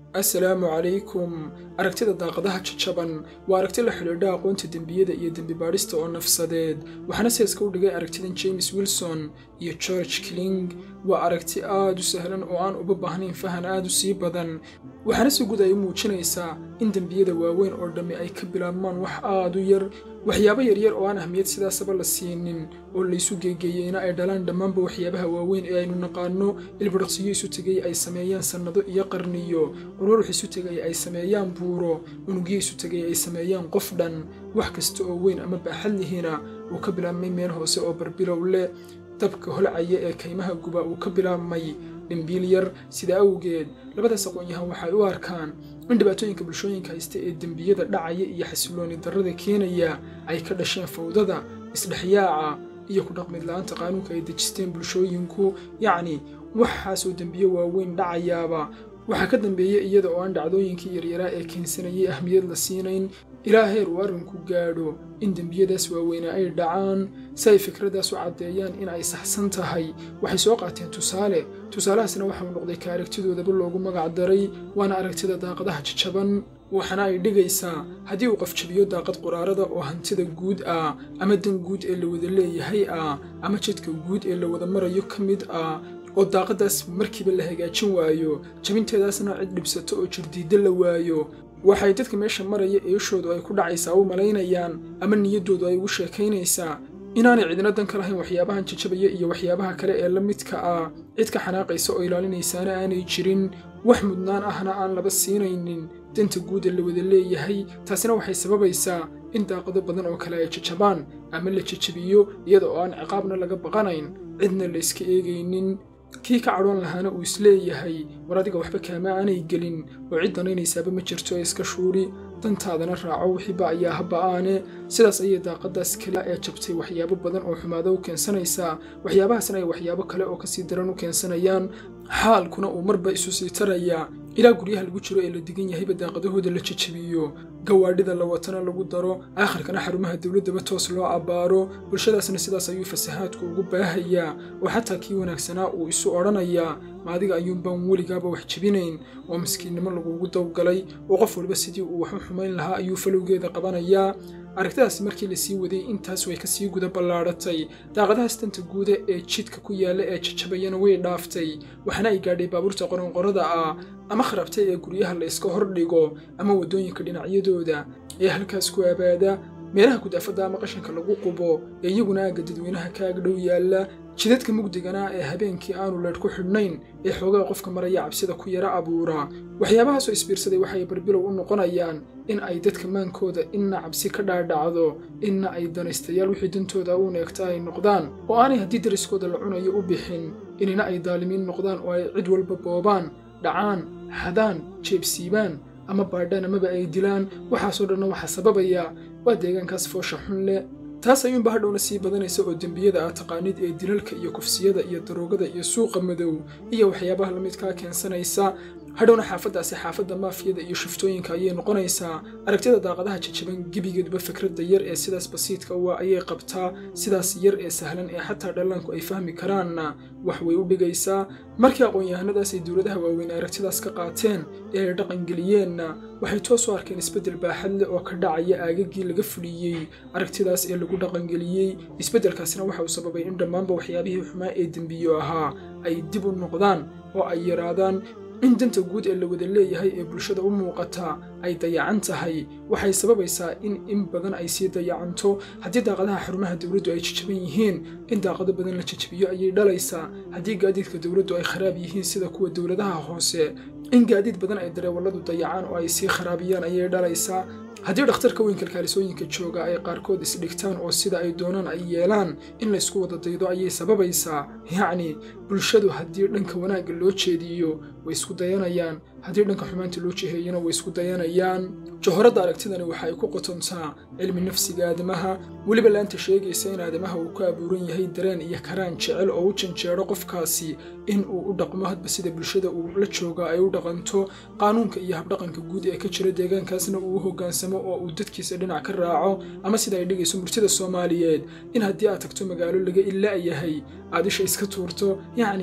assalaamu calaykum aragtida daaqadaha jajaban waa aragti la xidhiidha aqoonta dembiyada iyo dembi baadhista oo nafsadeed waxaana seeska u dhigay aragtidan james wilson iyo george kling waa aragti aad u sahlan oo aan uba baahnayn fahan aad u sii badan waxaana si guud ay u muujinaysaa in dembiyada waaweyn oo dhammi ay ka bilaabmaan wax aad u yar waxyaabo yaryar oo aan ahmiyad sidaasaba la siinin oo laysu geegeeyeyna ay dhalaan dhammaanba waxyaabaha waaweyn ee aynu naqaano ilbidhaqsiyo isu tegay ay sameeyaan sannado iyo qarniyo ururux isu tegay ay sameeyaan buuro unugyo isu tegay ay sameeyaan qof dhan wax kasta oo weyn ama baaxad lihina uu ka bilaabmay meel hoose oo barbilow leh dabka holcaya ee kaymaha guba uu ka bilaabmay dhimbiil yar sida awgeed labadaas aqoon-yahan waxay u arkaan in dhibaatooyinka bulshooyinka haysta ee dembiyada dhacaya iyo xasilooni darrada keenaya ay ka dhasheen fawdada isdhexyaaca iyo ku dhaqmid la-aanta qaanuunka ay dejisteen bulshooyinku yacni waxaasoo dembiyo waaweyn dhacayaaba waxaa ka dambeeya iyada oo aan dhacdooyinkii yaryaraa ee keensanayay ahmiyad la siinayn ilaa heer uu arrinku gaadho in dembiyadaas waaweynaa ay dhacaan si ay fikraddaas u caddeeyaan in ay saxsan tahay waxay soo qaateen tusaale tusaalahaasna waxauu noqday ka aragtidoodaba loogu magac daray waana aragtida daaqadaha jajaban waxaana ay dhigaysaa haddii uu qof jabiyo daaqad quraarada oo hantida guud ah ama dan guud ee la wada leeyahay ah ama jidka guud ee la wada marayo ka mid ah oo daaqadaas markiiba la hagaajin waayo jabinteedaasna cid dhibsato oo jirdiidda la waayo waxay dadka meesha maraya eeshoodu ay ku dhacaysaa u malaynayaan ama niyaddoodu ay ugu sheekaynaysaa inaanay cidina dan ka lahayn waxyaabahan jajabaya iyo waxyaabaha kale ee la midka ah cid ka xanaaqaysa oo ilaalinaysaana aanay jirin wax mudnaan ahna aan laba siinaynin danta guuda la wada leeyahay taasina waxay sababaysaa in daaqado badan oo kale ay jajabaan ama la jajabiyo iyada oo aan ciqaabna laga baqanayn cidna la iska eegaynin kii ka cadhoon lahaana uu isleeyahay war adiga waxba kaama aanay gelin oo cid danaynaysaaba ma jirto ee iska shuuri dantaadana raaco wixiiba ayaa haba'aane sidaas ayay daaqadaas kale ee jabtay waxyaabo badan oo xumaado u keensanaysaa waxyaabahaasna ay waxyaabo kale oo kasii daran u keensanayaan xaalkuna uu marba isu sii tarayaa ilaa guryaha lagu jiro ee la degan yahayba daaqadahooda la jajabiyo gawaadhida la watana lagu daro aakhirkana xarumaha dowladdaba toos loo abbaaro bulshadaasna sidaas ayuu fasahaadku ugu baahayaa oo xataa kii wanaagsanaa uu isu odhanayaa ma adiga ayuunbaan weligaaba wax jebinayn oo miskiinnimo lagugu dawgalay oo qof walba sidii uu wax u xumayn lahaa ayuu falowgeeda qabanayaa aragtidaasi markii la sii waday intaas way kasii guda ballaadhatay daaqadahaas danta guuda ee jidka ku yaalla ee jajabayana way dhaaftay waxaana ay gaadhay baabuurta qoronqorada ah ama kharabtay ee guryaha la iska hordhigo ama waddooyinka dhinacyadooda ee halkaas ku abaada meelaha gudaafadda ama qashanka lagu qubo ee iyaguna aagga dadweynaha ka agdhow yaalla jidadka mugdigana ee habeenkii aanu leedh ku xidhnayn ee xoogaa qofka maraya cabsida ku yara abuura waxyaabahaasoo isbiirsaday waxay barbilow u noqonayaan in ay dadka maankooda inna cabsi ka dhaadhacdo inna ay danaystayaal wixii dantooda u neegta ay noqdaan oo aanay haddii dariskooda la cunayo u bixin inina ay daalimiin noqdaan oo ay cid walba boobaan dhacaan xadaan jeebsiibaan ama baadhaan amaba ay dilaan waxaasoo dhanna waxaa sababaya waa deegaankaas foosha xun leh taas ayuunba hadhowna sii badanaysa oo dembiyada ah taqaanid ee dilalka iyo kufsiyada iyo daroogada iyo suuqa madow iyo waxyaabaha la midkaa keensanaysa hadhowna xaafaddaasi xaafadda maafiyada iyo shiftooyinka ayay noqonaysaa aragtida daaqadaha jajaban gebigeeduba fikradda yar ee sidaas basiidka waa ayay qabtaa sidaas yar ee sahlan ee xataa dhallaanku ay fahmi karaanna wax way u dhigaysaa markii aqoon-yahanadaas ay dowladaha waaweyn aragtidaas ka qaateen ee ay dhaqangeliyeenna waxay toos u arkeen isbeddel baaxad leh oo ka dhacaya aagagii laga fuliyey aragtidaas ee lagu dhaqangeliyey isbeddelkaasina waxa uu sababay in dhammaanba waxyaabihii xumaa ee dembiyo ahaa ay dib u noqdaan oo ay yaraadaan in danta guud ee la wada leeyahay ee bulshada u muuqata ay dayacan tahay waxay sababaysaa in in badan ay sii dayacanto haddii daaqadaha xarumaha dowladdu ay jajaban yihiin in daaqado badan la jajabiyo ayay dhalaysaa haddii gaadiidka dowladdu ay kharaab yihiin sida kuwa dowladaha hoose in gaadiid badan ay dareewalladu dayacaan oo ay sii kharaabiyaan ayay dhalaysaa haddii dhakhtarka weyn kalkaalisooyinka jooga ay qaarkood isdhigtaan oo sida ay doonaan ay yeelaan in laysku wada daydo ayay sababaysaa yacni bulshadu haddii dhanka wanaagga loo jeediyo way isku dayanayaan haddii dhanka xumaanta loo jiheeyana way isku dayanayaan jahoradda aragtidani waxa ay ku qotontaa cilmi nafsiga aadamaha weliba laanta sheegaysa in aadamaha uu ku abuuran yahay dareen iyo karaan jecel oo u janjeero qofkaasi in uu u dhaqmo hadba sida bulshada uu la jooga ay u dhaqanto qaanuunka iyo habdhaqanka guud ee ka jira deegaankaasna uu u hoggaansamo oo uu dadkiisa dhinac ka raaco ama sida ay dhigayso murtida soomaaliyeed in haddii aad tagto magaalo laga ilaa yahay aad isha iska tuurto yacni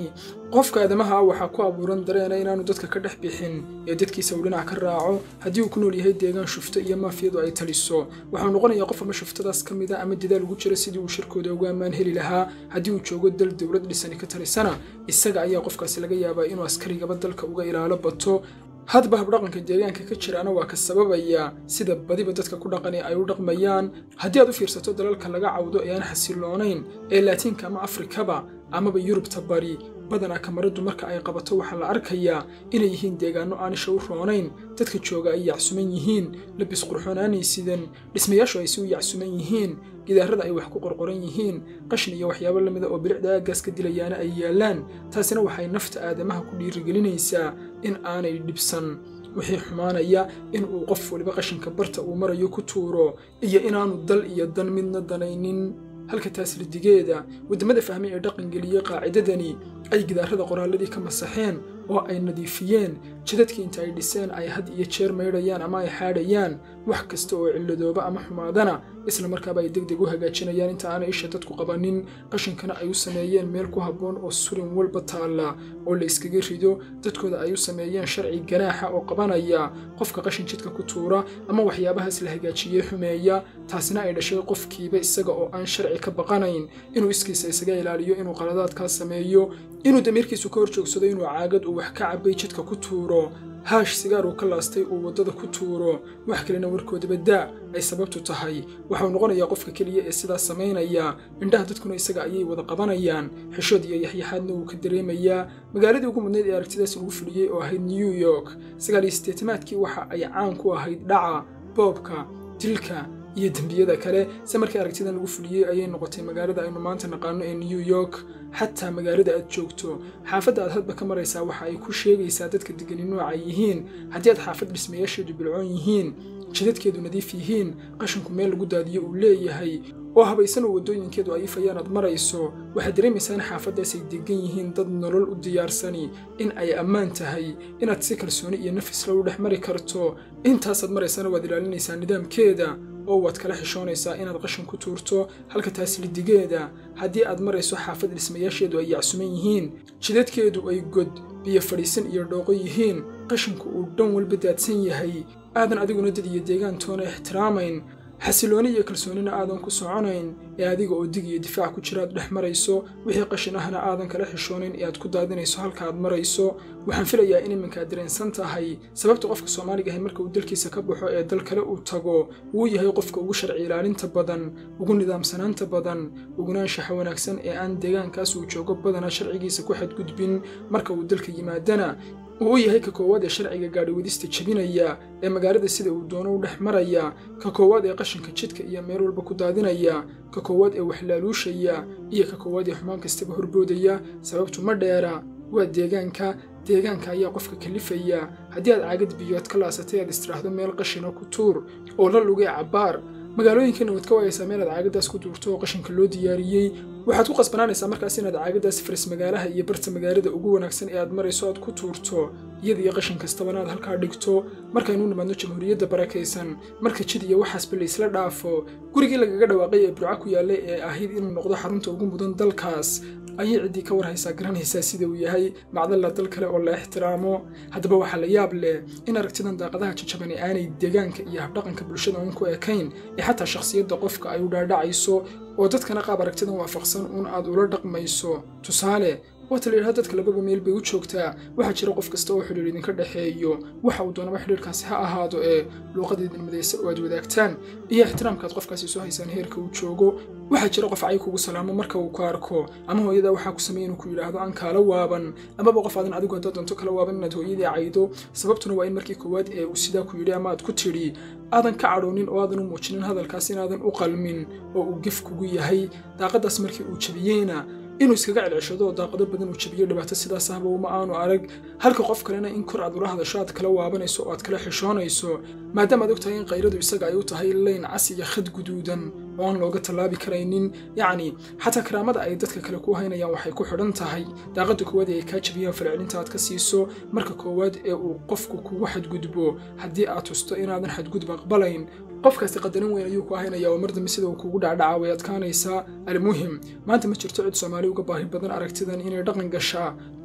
qofka aadamaha waxaa ku abuuran dareena inaanu dadka ka dhex bixin ee dadkiisa uu dhinac ka raaco haddii uu ku nool yahay deegaan shufto iyo maafiyadu ay taliso waxau noqonayaa qof ama shuftadaas ka mid a ama dadaal ugu jira sidii uu shirkooda uga ammaan heli lahaa haddii uu joogo dal dowlad dhisani ka talisana isaga ayaa qofkaasi laga yaabaa inuu askarigaba dalka uga ilaalo bato hadba habdhaqanka deegaanka ka jiraana waa ka sababaya sida badiba dadka ku dhaqani ay u dhaqmayaan haddii aad u fiirsato dalalka laga cawdo ee aan xasiloonayn ee laatiinka ama afrikaba amaba yurubta bari badanaa kamaradu marka ay qabato waxaa la arkayaa inay yihiin deegaanno aan isha u roonayn dadka jooga ay yacsuman yihiin labis qurxoonaanay sidan dhismayaashu ay si u yacsuman yihiin gidaarada ay wax ku qorqoran yihiin qashin iyo waxyaabo la mida oo bilicda aaggaas ka dilayaana ay yaallaan taasina waxay nafta aadamaha ku dhiirigelinaysaa in aanay dhibsan wixii xumaanaya in uu qof waliba qashinka barta uu marayo ku tuuro iyo inaanu dal iyo dan midna danaynin halka taas ridigeeda waddamada fahmay ee dhaqangeliyey qaacidadani ay gidaarada qoraalladii ka masaxeen oo ay nadiifiyeen jidadkii inta ay dhiseen ay had iyo jeer maydhayaan ama ay xaadhayaan wax kasta oo cilladooba ama xumaadana isla markaaba ay deg deg u hagaajinayaan inta aanay isha dadku qabanin qashinkana ay u sameeyeen meel ku habboon oo surin walba taalla oo la iskaga rido dadkooda ay u sameeyeen sharci ganaaxa oo qabanaya qofka qashin jidka ku tuura ama waxyaabahaas la hagaajiyey xumeeya taasina ay dhashay qofkiiba isaga oo aan sharci ka baqanayn inuu iskiisa isaga ilaaliyo inuu qaladaadkaa sameeyo inuu damiirkiisu ka hor joogsado inuu caagad uu wax ka cabbay jidka ku tuuro haash sigaar uu ka laastay uu waddada ku tuuro wax kalena warkoodaba daa ay sababtu tahay waxau noqonayaa qofka keliya ee sidaas samaynaya indhaha dadkuna isaga ayay wada qabanayaan xishood iyo yaxyaxaadna wuu ka dareemayaa magaaladii ugu mudnayd ee aragtidaas lagu fuliyey oo ahayd new york sagaal iyo siddeetamaadkii waxa ay caan ku ahayd dhaca boobka dilka iyo dembiyada kale se markii aragtidan lagu fuliyey ayay noqotay magaalada aynu maanta naqaano ee new york xataa magaalada aad joogto xaafadda aad hadba ka maraysaa waxa ay ku sheegaysaa dadka degani nooca yihiin haddii aad xaafad dhismayaasheedu bilcoon yihiin jidadkeedu nadiif yihiin qashinku meel lagu daadiyo uu leeyahay oo habaysan oo waddooyinkeedu ay ifayaan aad marayso waxaad dareemaysaa in xaafaddaas ay degan yihiin dad nolol u diyaarsani in ay ammaan tahay inaad si kalsooni iyo nafisla u dhex mari karto intaasaad maraysana waad ilaalinaysaa nidaamkeeda oo waad kala xishoonaysaa inaad qashin ku tuurto halka taas lidigeeda haddii aad marayso xaafad dhismayaasheedu ay yacsuman yihiin jidadkeedu ay god biyo fadhiisan iyo dhooqo yihiin qashinku uu dhan walba daadsan yahay aadan adiguna dad iyo deegaantoona ixtiraamayn xasilooni iyo kalsoonina aadan ku soconayn ee adiga oo dig iyo difaac ku jira aad dhex marayso wixii qashin ahna aadan kala xishoonayn ee aad ku daadinayso halka aad marayso waxaan filayaa in iminka aad dareensan tahay sababta qofka soomaaliga ahay marka uu dalkiisa ka baxo ee dal kale uu tago wuu yahay qofka ugu sharci ilaalinta badan ugu nidaamsanaanta badan ugunaanshaxa wanaagsan ee aan deegaankaas uu joogo badana sharcigiisa ku xadgudbin marka uu dalka yimaadana uu u yahay ka koowaad ee sharciga gaadhiwadista jebinaya ee magaalada sida uu doono u dhex maraya ka koowaad ee qashinka jidka iyo meel walba ku daadinaya ka koowaad ee waxlaaluushaya iyo ka koowaad ee xumaan kastaba horboodaya sababtu ma dheera waa deegaanka deegaanka ayaa qofka kalifaya haddii aad caagad biyood ka laasatay aad istiraahdo meel qashina ku tuur oo la lugay cabbaar magaalooyinkeena waad ka waayaysaa meel aad caagadaas ku duurto oo qashinka loo diyaariyey waxaad ku qasbanaanaysaa markaas inaad caagadaas faris magaalaha iyo barta magaalada ugu wanaagsan ee aad marayso aad ku tuurto iyada iyo qashin kastabana aad halkaa dhigto markaynu nimaadno jamhuuriyadda barakaysan marka jid iyo waxaasba laysla dhaafo gurigii lagaga dhawaaqay ee burco ku yaallay ee ahayd inuu noqdo xarunta ugu mudan dalkaas ayay ciddii ka warhaysaa garanaysaa sida uu yahay macdalla dal kale oo la ixtiraamo haddaba waxaa la yaab leh in aragtidan daaqadaha jajabani aanay deegaanka iyo habdhaqanka bulshada uun ku ekayn ee xataa shakhsiyadda qofka ay u dhaadhacayso oo dadkana qaab aragtidan waafaqsan uun aad ula dhaqmayso tusaale waata la yidhahda dadka lababa meel bay u joogtaa waxaa jira qof kasta oo xidhiir idinka dhexeeyo waxa uu doonaba xidhiirkaasi ha ahaado ee luuqada idin midaysa oo aad wadaagtaan iyo ixtiraamkaad qofkaasi soo haysaan heerka uu joogo waxaa jira qof cay kugu salaamo marka uu ku arko ama hooyada waxaa ku sameeya inuu ku yidhaahdo aan kaala waaban amaba qof aadan adigu haddaad doonto kala waaban inaad hooyadii caydo sababtuna waa in markii koowaad ee uu sidaa ku yidhi ama aad ku tidhi aadan ka cadhoonin oo aadan u muujinin hadalkaas inaadan u qalmin oo uu gef kugu yahay daaqadaas markii uu jabiyeyna inuu iskaga celceshado oo daaqado badan uu jabiyo dhibaato sidaas ahba uma aanu arag halka qof kalena in kor aad ula hadasho aad kala waabanayso oo aad kala xishoonayso maadaama aad og tahay in kayradu isaga ay u tahay layn cas iyo khad guduudan oo aan looga tallaabi karaynin yacni xataa karaamada ay dadka kale ku haynayaan waxay ku xidhan tahay daaqadda koowaad ee ay kaa jabiyaan falcelinta aad ka siiso marka koowaad ee uu qofku kugu xadgudbo haddii aad tusto inaadan xadgudub aqbalayn qofkaasi qadarin weyn ayuu ku ahaynaya oo mar dambe sida uu kugu dhacdhaca way adkaanaysaa almuhim maanta ma jirto cid soomaali uga baahi badan aragtidan inay dhaqan gashaa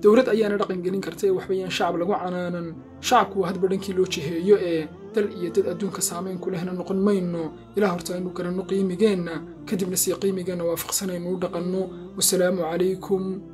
dowlad ayaana dhaqangelin karta ee waxbayaan shacab lagu canaanan shacabku waa hadba dhankii loo jiheeyo ee dal iyo dad adduunka saamayn ku lehna noqon mayno ilaa horta aynu garanno qiimigeenna kadibna sii qiimigeenna waafaqsanaynu u dhaqanno wasalaamu calaykum